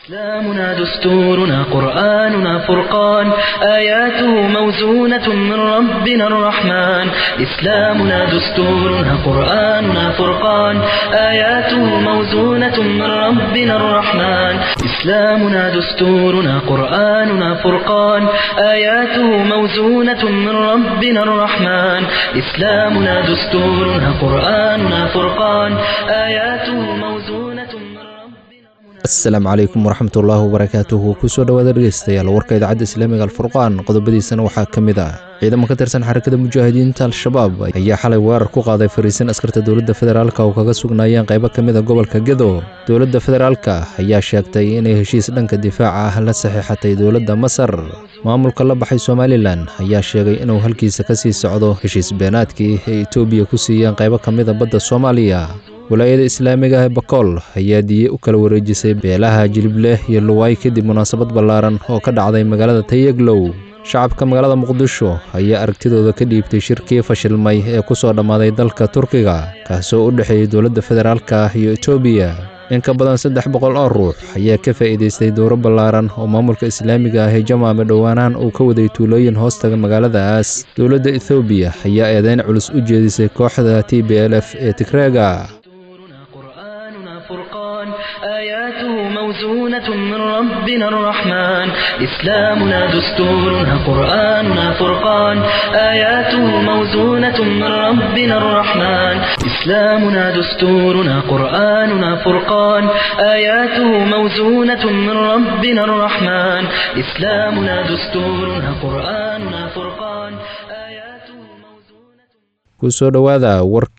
إسلامنا دستورنا قرآننا فرقان آياته موزونة من ربنا الرحمن إسلامنا دستورنا قرآننا فرقان آياته موزونة من ربنا الرحمن إسلامنا دستورنا قرآننا فرقان آياته موزونة من ربنا الرحمن إسلامنا دستورنا قرآننا فرقان آياته موزونة من ربنا asalaamu calaykum waraxmatullaahi wabarakaatuhu kusoo dhowaada dhegeystayaal warka idaacadda islaamiga alfurqaan qodobadiisana waxaa ka mid ah ciidamo ka tirsan xarakada mujaahidiinta al-shabaab ayaa xalay weerar ku qaaday fariisin askarta dowladda federaalka oo kaga sugnaayeen qaybo ka mid a gobolka gedo dowladda federaalka ayaa sheegtay inay heshiis dhanka difaaca ah la saxiixatay dowladda masar maamulka la baxay somalilan ayaa sheegay inuu halkiisa ka sii socdo heshiis beenaadkii ay etoobiya ku siiyeen qaybo ka mid a badda soomaaliya walaayada islaamiga ee bakool ayaa diye u kala wareejisay beelaha jilibleh iyo luwaay kadib munaasabad ballaaran oo ka dhacday magaalada tayaglow shacabka magaalada muqdisho ayaa aragtidooda ka dhiibtay shirkii fashilmay ee ku soo dhammaaday dalka turkiga kaasoo u dhexeeyey dowladda federaalka iyo etoobiya in ka badan saddex boqol oo ruux ayaa ka faa'iidaystay dowro ballaaran oo maamulka islaamiga ah ee jamaame dhowaanaan uu ka waday tuulooyin hoostaga magaaladaas dowladda ethoobiya ayaa eedeyn culus u jeedisay kooxda t b l f ee tigreega دستورنا قرآننا فرقان آياته موزونة من ربنا الرحمن إسلامنا دستورنا قرآننا فرقان آياته موزونة من ربنا الرحمن إسلامنا دستورنا قرآننا فرقان آياته موزونة من ربنا الرحمن إسلامنا دستورنا قرآننا فرقان آياته موزونة kusoo dhowaada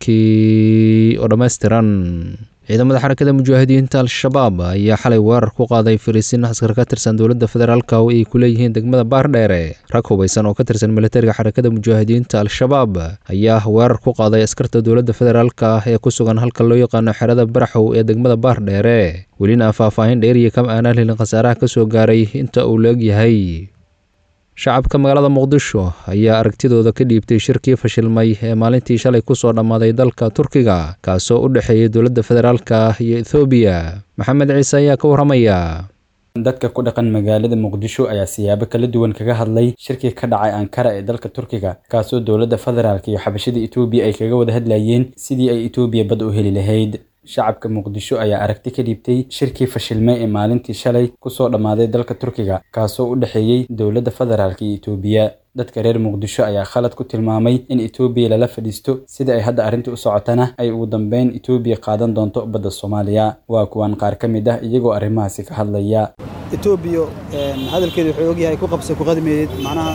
warkii oo dhammaystiran ciidamada xarakada mujaahidiinta al-shabaab ayaa xalay weerar ku qaaday fariisin askar ka tirsan dowladda federaalka oo ay ku leeyihiin degmada baardheere rag hubaysan oo ka tirsan militariga xarakada mujaahidiinta al-shabaab ayaa weerar ku qaaday askarta dowladda federaalka ah ee ku sugan halka loo yaqaano xerada baraxow ee degmada baardheere welina faahfaahin dheeriya kama aanaan helin khasaaraha ka soo gaaray inta uu la egyahay shacabka magaalada muqdisho ayaa aragtidooda ka dhiibtay shirkii fashilmay ee maalintii shalay ku soo dhammaaday dalka turkiga kaasoo u dhexeeyey dowladda federaalka iyo ethoobiya maxamed ciise ayaa ka warramaya dadka ku dhaqan magaalada muqdisho ayaa siyaabo kala duwan kaga hadlay shirkii ka dhacay ankara ee dalka turkiga kaasoo dowladda federaalka iyo xabashada etoobiya ay kaga wada hadlayeen sidii ay etoobiya bad u heli lahayd shacabka muqdisho ayaa aragti ka dhiibtay shirkii fashilmay ee maalintii shalay kusoo dhammaaday dalka turkiga kaasoo u dhexeeyey dowladda federaalka iyo etoobiya dadka reer muqdisho ayaa khalad ku tilmaamay in etoobiya lala fadhiisto sida ay hadda arrinta u socotana ay ugu dambeyn etoobiya qaadan doonto badda soomaaliya waa kuwan qaar ka mid ah iyagoo arrimahaasi ka hadlaya etoobiya hadalkeedu wuxuu ogyahay ku qabsay ku qadmeeyed macnaha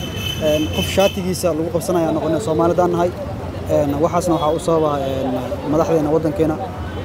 qof shaatigiisa lagu qabsanaya noqone soomaalidaan nahay waxaasna waxaa u sababa madaxdeena waddankeena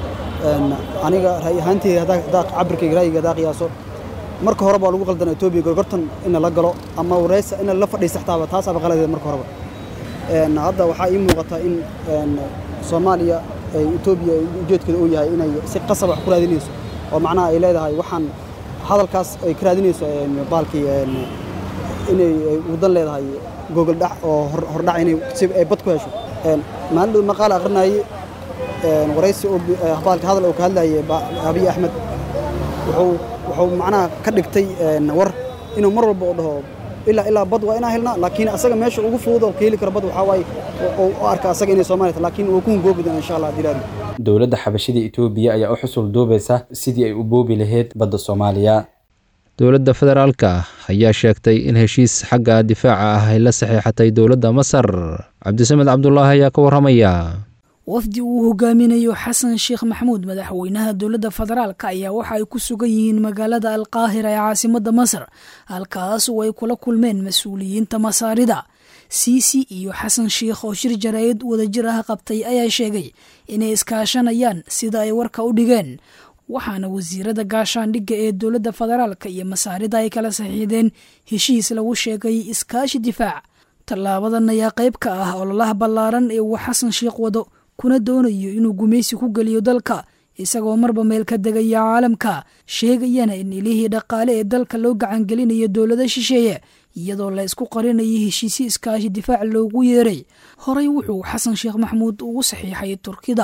aniga ra'yi ahaanteyda haddaa cabirkayga ra'yiga haddaa qiyaaso marka horeba waa lagu qaldana etoobiya gorgortan in la galo ama wareysa in la fadhiista xitaaba taasaaba qaladeeda marka horeba hadda waxaa ii muuqata in soomaaliya etoobiya ujeedkeeda uu yahay inay si qasab wax ku raadinayso oo macnaha ay leedahay waxaan hadalkaas ay ka raadinayso baalkii inay wadan leedahay gogol dhac oo hordhac inay si ay bad ku hesho maalin dhow maqaal aqrinaye waraysi baalka hadal oo ka hadlayay abiy axmed wuxuu wuxuu macnaha ka dhigtay war inuu mar walba oo dhaho ilaa ilaa bad waa inaan helnaa laakiin asaga meesha ugu fudud oo ka heli karo bad waxaa waaye u arka asaga inay soomaaliya tahay laakiin wuu ku hungoobi doona insha allah dilaadi dowladda xabashada etoobiya ayaa u xusul duubaysa sidii ay u boobi lahayd badda soomaaliya dowladda federaalka ayaa sheegtay in heshiis xagga difaaca ah ay la saxiixatay dowladda masar cabdisamed cabdulaahi ayaa ka warramaya wafdi uu hogaaminayo xasan sheekh maxamuud madaxweynaha dowladda federaalka ayaa waxa ay ku sugan yihiin magaalada alqaahira ee caasimadda masar halkaas oo ay kula kulmeen mas-uuliyiinta masaarida siisi iyo xasan sheikh oo shir jaraa'id wadajir ah qabtay ayaa sheegay inay iskaashanayaan sida ay warka u dhigeen waxaana wasiirada gaashaandhigga ee dowladda federaalka iyo masaarida ay kala saxiixdeen heshiis lagu sheegay iskaashi difaac tallaabadan ayaa qayb ka ah ololaha ballaaran ee uu xasan sheikh wado kuna doonayo inuu gumaysi ku geliyo dalka isagoo marba meel ka degaya caalamka sheegayana in ilihii dhaqaale ee dalka loo gacangelinayo dowlado shisheeye iyadoo la isku qarinayay heshiisyo iskaashi difaac loogu yeeray horey wuxuu xasan sheekh maxamuud ugu saxiixay turkida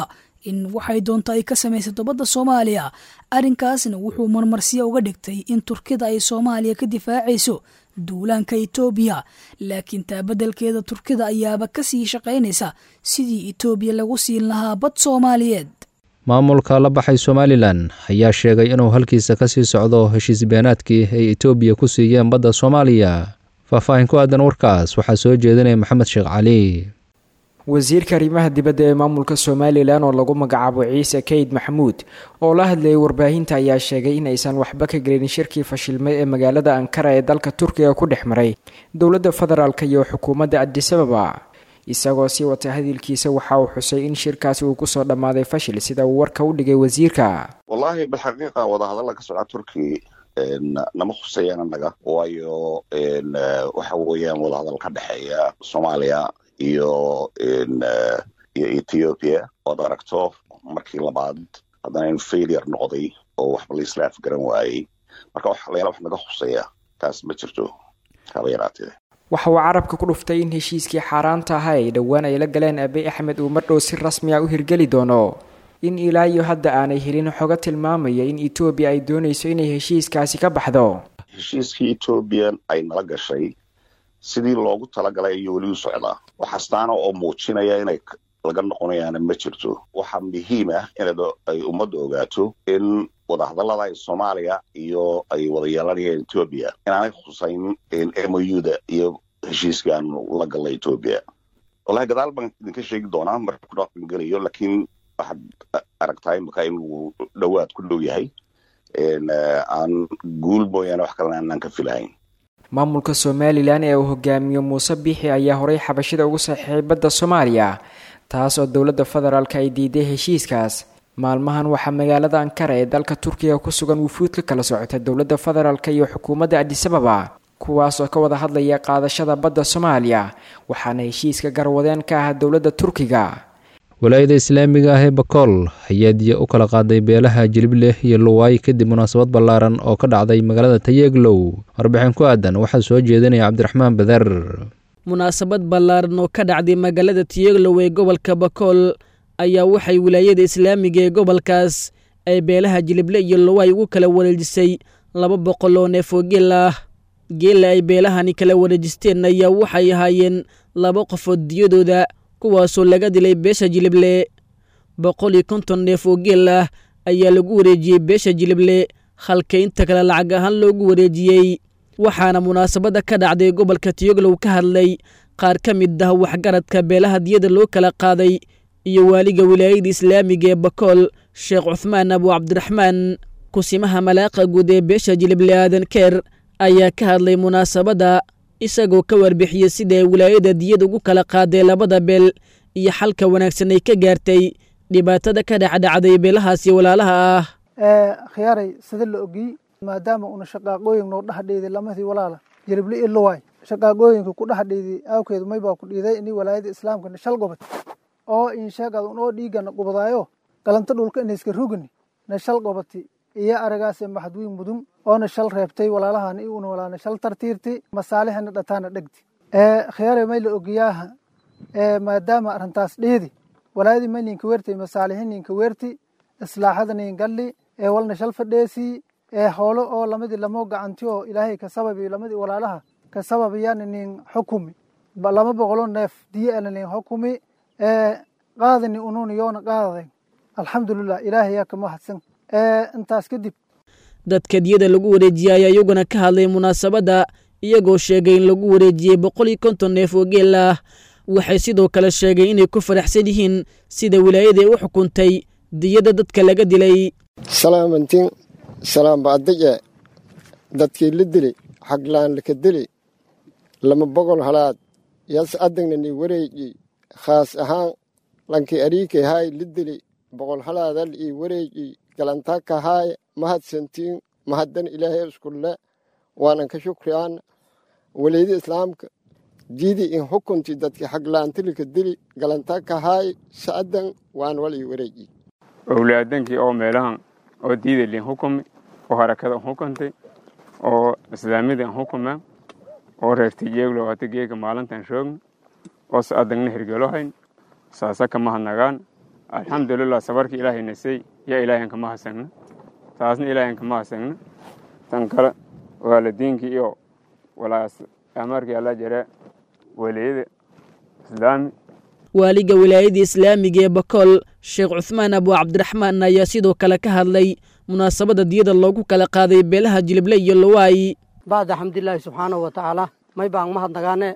in waxay doonto ay ka samaysato badda soomaaliya arrinkaasna wuxuu marmarsiya uga dhigtay in turkida ay soomaaliya ka difaacayso duulaanka etoobiya laakiin taa beddelkeeda turkida ayaaba ka sii shaqaynaysa sidii etoobiya lagu siin lahaa bad soomaaliyeed maamulka la baxay somalilan ayaa sheegay inuu halkiisa ka sii socdo heshiis beenaadkii ay etoobiya ku siiyeen badda soomaaliya faahfaahin ku aadan warkaas waxaa soo jeedinaya maxamed sheekh cali wasiirka arrimaha dibadda ee maamulka somalilan oo lagu magacaabo ciise kayd maxamuud oo la hadlayay warbaahinta ayaa sheegay in aysan waxba ka gelin shirkii fashilmay ee magaalada ankara ee dalka turkiga ku dhex maray dowladda federaalk iyo xukuumadda adisababa isagoo sii wata hadilkiisa waxa uu xusay in shirkaasi uu kusoo dhammaaday fashil sida uu warka u dhigay wasiirka wallaahi bilxaqiiqa wadahadalla ka socda turki nama khusayaan annaga waayo waxa weeyaan wadahadal ka dhexeeya soomaaliya iyo iyo ethiopia oad aragto markii labaad haddana in failure noqday oo waxba laisla afgaran waayey marka waxlayaala wax naga khuseeya taas ma jirto haba yaraatee waxa uu carabka ku dhuftay in heshiiskii xaaraanta ahaa ay dhowaan ay la galeen abiy axmed uu mardhow si rasmi a u hirgeli doono in ilaa iyo hadda aanay helin xogo tilmaamaya in etoobiya ay doonayso inay heshiiskaasi ka baxdo heshiiskii etoobiya ay nala gashay sidii loogu talagalay iyo weli u socdaa wax astaana oo muujinaya inay laga noqonayaana ma jirto waxaa muhiim ah in ay ummadda ogaato in wadahadallada ay soomaaliya iyo ay wada yeelanayaan etoobiya inaanay khusayn m o u da iyo heshiiskan la galla etoobiya wallahi gadaal baan idinka sheegi doonaa marka ku dhaqangelayo laakiin waxaad aragtaa imika inuu dhowaad ku dhow yahay aan guul mooyaane wax kalena aanaan ka filahayn maamulka somalilan ee uu hogaamiyo muuse biixi ayaa horay xabashida ugu saxiixay badda soomaaliya taas oo dowladda federaalk ay diiday heshiiskaas maalmahan waxaa magaalada ankara ee dalka turkiga ku sugan wufuud ka kala socota dowladda federaalk iyo xukuumadda adisababa kuwaas oo ka wada hadlaya qaadashada badda soomaaliya waxaana heshiiska garwadeen ka ah dowladda turkiga walaayada islaamiga ah ee bakool ayaa diya u kala qaaday beelaha jilibleh iyo luwaay kadib munaasabad ballaaran oo ka dhacday magaalada tayeeglow warbixin ku aadan waxaa soo jeedinaya cabdiraxmaan badar munaasabad ballaaran oo ka dhacday magaalada tiyeglow ee gobolka bakool ayaa waxay wilaayada islaamiga ee gobolkaas ay beelaha jilible iyo luwaay ugu kala wareejisay laba boqol oo neef oo geel ah geela ay beelahani kala wareejisteen ayaa waxay ahaayeen laba qofood diyadooda kuwaasoo laga dilay beesha jilible boqol iyo konton neef oo geel ah ayaa lagu wareejiyey beesha jilible halka inta kale lacag ahaan loogu wareejiyey waxaana munaasabadda ka dhacday gobolka tiyoglow ka hadlay qaar ka mid ah waxgaradka beelaha diyada loo kala qaaday iyo waaliga wilaayada islaamiga ee bakool sheekh cuthmaan abu cabdiraxmaan kusimaha malaaqa guud ee beesha jilible aadan keer ayaa ka hadlay munaasabadda isagoo ka warbixiyey sida ay wilaayada diyada ugu kala qaaday labada beel iyo xalka wanaagsan ay ka gaartay dhibaatada ka dhexdhacday beelahaasi walaalaha ah khiyaaray sida la ogiyey maadaama una shaqaaqooyin noo dhexdheeday lamadii walaala jilible iyo luwaay shaqaaqooyinka ku dhexdheeday awkeedu may baa ku dhiiday ini walaayada islaamkana shal gobad oo insheegad unoo dhiigana gubadaayo galanta dhulka inayska rugani na shal gobati iyo aragaase maxadwiin mudun oona shal reebtay walaalahan i una walaana shal tartiirti masaalixina dhataana dhegti khiyaare may la ogiyaaha maadaama arrintaas dheedi walaayadii may ninka weertay masaalixi ninka weerti islaaxada nin galli ee walna shal fadheesii ee hoolo oo lamadii lamoo gacanti oo ilaahay ka sababi lamadii walaalaha ka sababayaan nin xukumi lama boqolo neef diye ana nin xukumi qaadani ununa yoona qaadaday alxamdulilah ilaahay yaa ka mahadsan intaas kadib dadka diyada lagu wareejiyey ayaa iyaguna ka hadlay munaasabadda iyagoo sheegay in lagu wareejiyey boqol iyo konton neef oo geel ah waxay sidoo kale sheegay inay ku faraxsan yihiin sida wilaayada ay u xukuntay diyada dadka laga dilay salaamantiin salaamba'adaje dadkii la dili xaglaan laka dili lama bogol halaad yas adagna ni wareeji khaas ahaan lankii ariikay haay la dili boqol halaadal ii wareeji galantaka haay mahadsantiin mahaddan ilaahay iskulle waanan ka shukriyaana waleyda islaamka diidi in xukunti dadki xaglaantilika dili galantaka haay sa'adan waan wal ii wareeji owlaadankii oo meelahan oo diidalin xukumi oo harakada xukuntay oo islaamidan xukuma oo reertay jeeglo hata geega maalintan shoogna oo sa'adangna hirgelohayn saasa kama hadnagaan alxamdulilah sabarkii ilaahay nasay yaa ilaahayn kama hasagna taasna ilaahayn kama hasagna tan kale waalidiinkii iyo walaas amarkii alla jare waliyada islaami waaliga wilaayada islaamiga ee bakool sheekh cuhmaan abu cabdiraxmaan ayaa sidoo kale ka hadlay munaasabadda diyada loogu kala qaaday beelaha jilible iyo lowaayi bacda xamdilaahi subxaanahu wa tacaala may baan mahadnagaane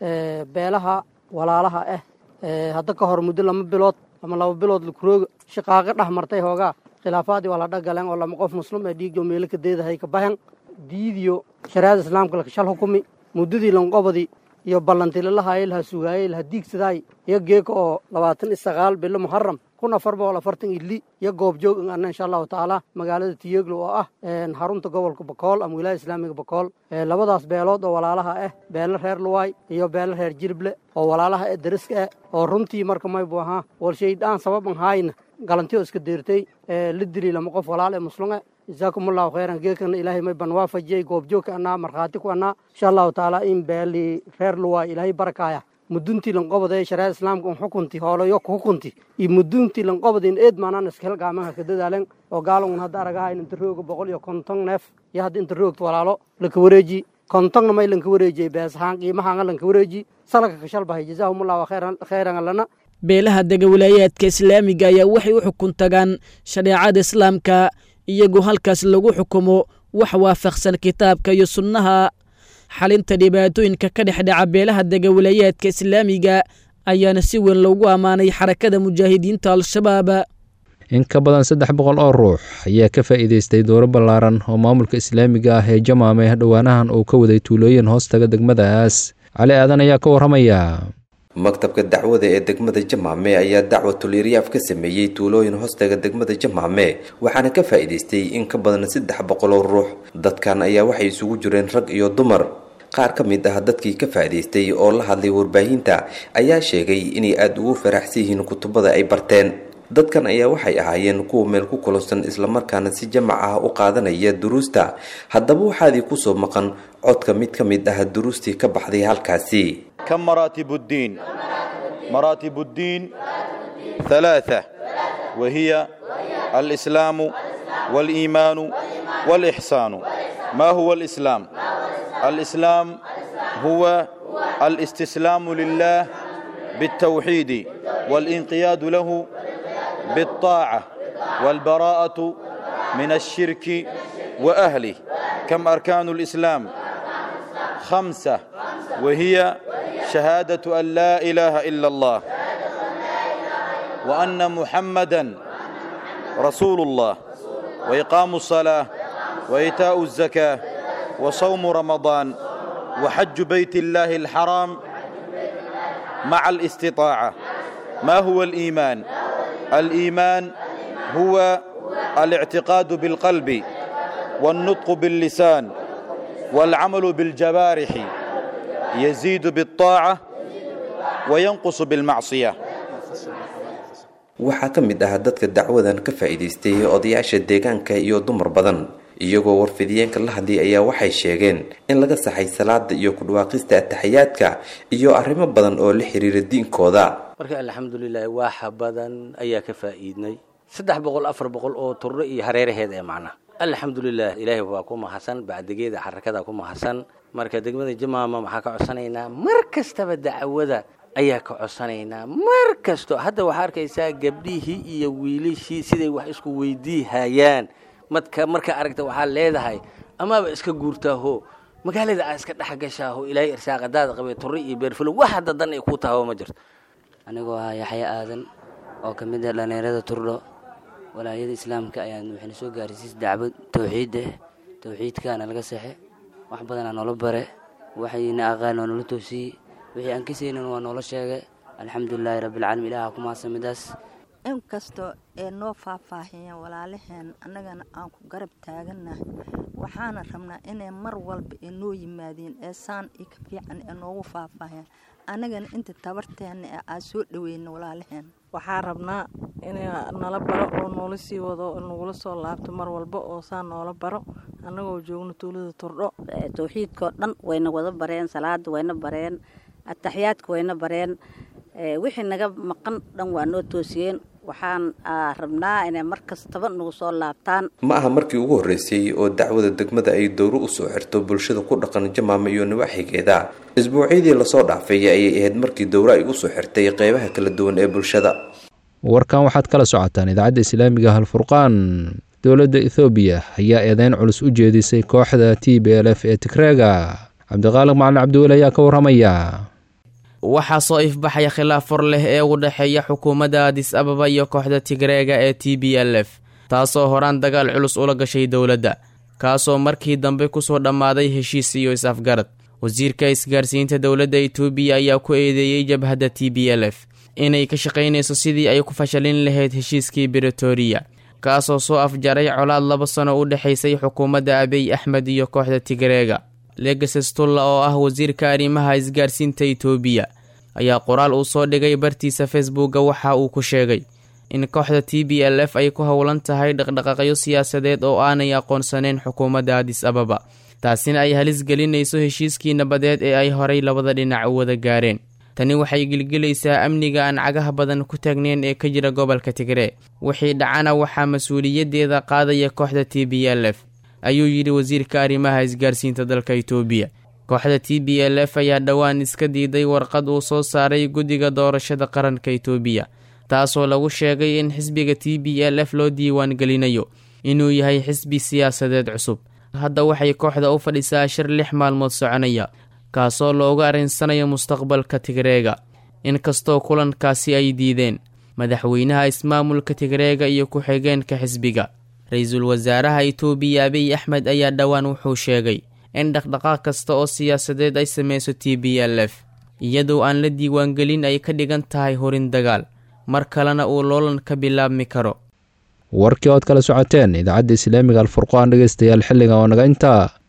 beelaha walaalaha ah hadda ka hor muddo lama bilood ama laba bilood lakurooga shaqaaqo dhex martay hoogaa khilaafaadii waa la dhagaleen oo lama qof muslim ee dhiigjo meelo ka deedahay ka bahan diidiyo shariicada islaamka lakashal xukumi muddadii lanqobadii iyo ballantilalahaye laha sugaayey laha diigsadaay iyo geeka oo labaatan iyo sagaal bilo muharam kun afar boqol afartan ili iyo goobjoog in anna insha allahu tacaala magaalada tiyeglo oo ah xarunta gobolka bakool ama wilaaya islaamiga bakool labadaas beelood oo walaalaha ah beelo reer luwaay iyo beelo reer jirible oo walaalaha ee dariska ah oo runtii marka maybu ahaa walshaydaan sababan haayna galantiyo iska deertay la dili lama qof walaal ee muslume jazaakum allahu khayran geekana ilaahay may ban waafajiyey goobjoogka annaa markhaati ku annaa insha allahu tacaala in beeli reer luwaay ilaahay barakaaya muduntii lanqobada ee shariicada islaamka un xukunti hoolayo ku xukunti iyo muduntii lanqobada in eed maanaan iskahel gaamaha ka dadaalen oo gaalangun hadda aragahayn inta rooga boqol iyo konton neef iyo hadda inta roogta walaalo laka wareeji kontonna may lanka wareejiyey beesahaan qiimahaanga lanka wareeji salaka kashalbahay jazaahumullahu khayran allana beelaha dega wilaayaadka islaamiga ayaa waxay u xukun tagaan shareecada islaamka iyagoo halkaas lagu xukumo wax waafaqsan kitaabka iyo sunnaha xalinta dhibaatooyinka ka dhex dhaca beelaha dega wilaayaadka islaamiga ayaana si weyn loogu ammaanay xarakada mujaahidiinta al-shabaab in ka badan saddex boqol oo ruux ayaa ka faa'iidaystay dooro ballaaran oo maamulka islaamiga ah ee jamaame dhowaanahan uu ka waday tuulooyin hoostaga degmadaas cali aadan ayaa ka warramaya maktabka dacwada ee degmada jamaame ayaa dacwatul iryaaf ka sameeyey tuulooyin hoostaga degmada jamaame waxaana ka faa'iidaystay in ka badan saddex boqol oo ruux dadkan ayaa waxay isugu jireen rag iyo dumar qaar ka mid ah dadkii ka faa'iidaystay oo la hadlay warbaahinta ayaa sheegay inay aada ugu faraxsan yihiin kutubada ay barteen dadkan ayaa waxay ahaayeen kuwa meel ku kulansan islamarkaana si jamac ah u qaadanaya duruusta haddaba waxaadii kusoo maqan codka mid ka mid ah duruustii ka baxday halkaasi كم مراتب الدين مراتب الدين ثلاثة وهي الإسلام والإيمان والإحسان ما هو الإسلام الإسلام هو الاستسلام لله بالتوحيد والانقياد له بالطاعة والبراءة من الشرك وأهله كم أركان الإسلام خمسة وهي شهادة أن لا إله إلا الله وأن محمدا رسول الله وإقام الصلاة وإيتاء الزكاة وصوم رمضان وحج بيت الله الحرام مع الاستطاعة ما هو الإيمان الإيمان هو الاعتقاد بالقلب والنطق باللسان والعمل بالجوارح يزيد بالطاعة وينقص بالمعصية waxaa ka mid ah dadka dacwadan ka faa'iidaystay odayaasha deegaanka iyo dumar badan iyagoo warfidiyeenka la hadlay ayaa waxay sheegeen in laga saxay salaada iyo kudhawaaqista ataxiyaadka iyo arrimo badan oo la xiriira diinkooda marka alxamdulilahi waaxa badan ayaa ka faa'iidnay saddex boqol afar boqol oo turro iyo hareeraheed ee macna alxamdulilah ilaahay waa ku mahadsan bacdigeeda xarakada ku mahadsan marka degmada jamaama maxaa ka codsanaynaa mar kastaba dacwada ayaa ka codsanaynaa mar kasto hadda waxaa arkaysaa gabdhihii iyo wiilishii siday wax isku weydiihayaan madka markaa aragta waxaa leedahay amaaba iska guurtaaho magaalada aa iska dhex gashaaho ilaahay irsaaqadaada qabay turre iyo beerfulo wax hadda dan ay ku tahawo ma jirto anigoo ah yaxya aadan oo ka mid ah dhallinyarada turdho walaayada islaamka ayaan waxayna soo gaarsiisay dacwad tawxiid ah tawxiidkaana laga sexe wax badanaa noola bare waxayna aqaan waa noola toosiyey wixii aan kasaynin waa noola sheegay alxamdulilaahi rabbilcaalamiin ilaha ku mahadsan midaas in kastoo ee noo faahfaahiyeen walaalaheen annagana aan ku garab taagannahay waxaana rabnaa inay mar walba ee noo yimaadeen ee saan iyo ka fiican ee noogu faahfaahiyeen annagana inta tabarteenna ee aan soo dhaweyna walaalaheen waxaa rabnaa in nala baro oo noola sii wado oo nagula soo laabto mar walba oo saa noola baro annagoo joogno tuulada turdho tawxiidkao dhan wayna wada bareen salaada wayna bareen ataxiyaadka wayna bareen wixii naga maqan dhan waa noo toosiyeen waxaan rabnaa inay mar kastaba nagu soo laabtaan ma aha markii ugu horreysay oo dacwada degmada ay dowro u soo xirto bulshada ku dhaqan jamaama iyo nawaaxigeeda isbuucyadii lasoo dhaafay ayay ahayd markii dowro ay usoo xirtay qeybaha kala duwan ee bulshada warkan waxaad kala socotaan idaacadda islaamiga halfurqaan dowladda ethoobiya ayaa eedeyn culus u jeedisay kooxda t b l f ee tigreega cabdiqaaliq macalin cabdiweli ayaa ka warramaya waxaa soo ifbaxaya khilaaf fur leh ee u dhexeeya xukuumadda adis ababa iyo kooxda tigreega ee t b l f taasoo horaan dagaal culus ula gashay dowladda kaasoo markii dambe kusoo dhammaaday heshiis iyo is-afgarad wasiirka isgaarsiinta dowladda etoobiya ayaa ku eedeeyey jabhadda t b l f inay ka shaqaynayso sidii ay ku fashalin lahayd heshiiskii britoria kaasoo soo afjaray colaad laba sano u dhexaysay xukuumadda abiy axmed iyo kooxda tigreega legases tulla oo ah wasiirka arrimaha isgaarsiinta etoobiya ayaa qoraal uu soo dhigay bartiisa facebooka waxa uu ku sheegay in kooxda t b l f ay ku howlan tahay dhaqdhaqaaqyo siyaasadeed oo aanay aqoonsaneyn xukuumadda adis ababa taasina ay halis gelinayso heshiiskii nabadeed ee ay horay labada dhinac u wada gaareen tani waxay gelgelaysaa amniga aan cagaha badan ku taagneyn ee ka jira gobolka tigree wixii dhacana waxaa mas-uuliyaddeeda qaadaya kooxda t b l f ayuu yidhi wasiirka arrimaha isgaarsiinta dalka itoobiya kooxda t b l f ayaa dhowaan iska diiday warqad uu soo saaray guddiga doorashada qaranka itoobiya taasoo lagu sheegay in xisbiga t b l f loo diiwaan gelinayo inuu yahay xisbi siyaasadeed cusub hadda waxay kooxda u fadhisaa shir lix maalmood soconaya kaasoo looga arrinsanayo mustaqbalka tigreega inkastoo kulankaasi ay diideen madaxweynaha ismaamulka tigreega iyo ku-xigeenka xisbiga ra-iisul wasaaraha itoobiya abiy axmed ayaa dhowaan wuxuu sheegay in dhaqdhaqaaq kasta oo siyaasadeed ay sameyso t b l f iyadoo aan la diiwaangelin ay ka dhigan tahay horin dagaal mar kalena uu loolan ka bilaabmi karo warkii ood kala socoteen idaacadda islaamiga alfurqaan dhegeystayaal xilliga oo naga intaa